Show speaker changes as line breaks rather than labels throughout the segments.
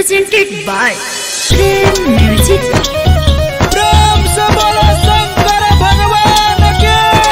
presented by Prem Music.
प्रेम से बोलो शंकर भगवान के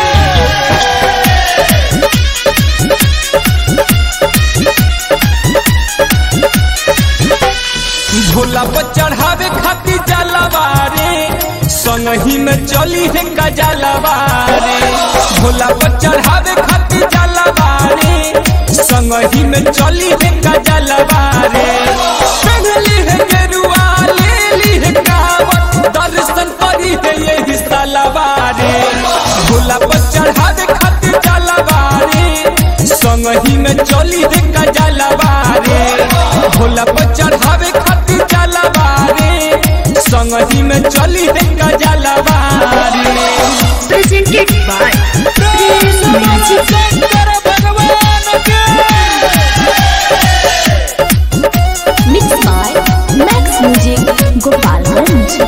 भोला पर चढ़ावे खातिर जलवारे संगही में चली है गजलवारे भोला पर चढ़ावे खातिर जलवारे संगही में चली है गजलवारे पहली है गेरुआ ले ली है कावत दर्शन करी है यही सलवारे भोला पर चढ़ावे खातिर जलवारे संगही में चली है गजलवारे भोला पर चढ़ावे खातिर जलवारे संगही में चली है गजलवारे
Presented by Prem Music.
Shankar भगवान के
Mixed by Max Music, Gopalganj.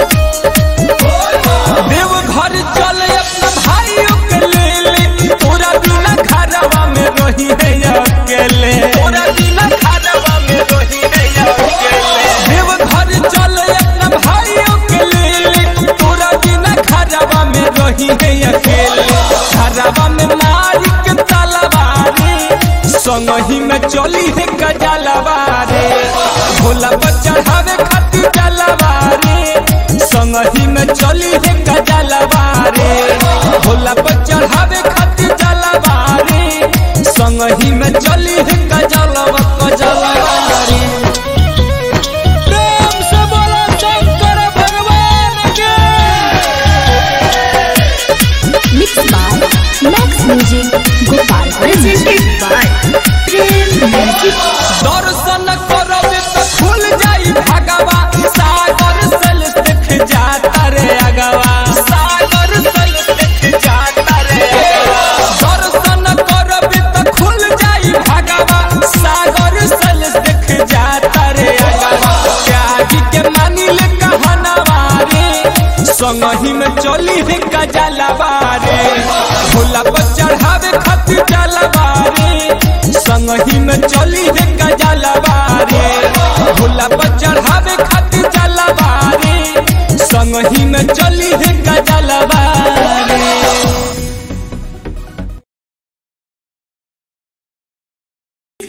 देव घर चल अपना भाइयों के ले ले तोरा बिना घरवा में रही है अकेले तोरा बिना घरवा में रही है अकेले देव घर चल अपना भाइयों के ले ले तोरा बिना घरवा में रही है अकेले घरवा में मारी के तलवारी संगही में चली है गजलवारे भोला पर चढ़ावे खातिर जलवारे संगही में चली है गजलवारे भोला पर चढ़ावे खातिर जलवारे संगही में चली है गजलवा गजलवारे प्रेम से बोलो शंकर भगवान के
Mixed by Max Music, Gopalganj. Presented by Prem Music.
दर्शन करबे त खुल जाई भगवा सागर सल देख जाता रे अगवा सागर सल देख जाता रे अगवा। दर्शन करबे त खुल जाई भगवा सागर सल देख जाता रे अगवा त्यागी के मानी ले कहनवा रे संगही में चली है गजलवारे भोला पर चढ़ावे खातिर जलवारे संगही में चली है गजलवारे भोला पर चढ़ावे खातिर जलवारे संगही में चली है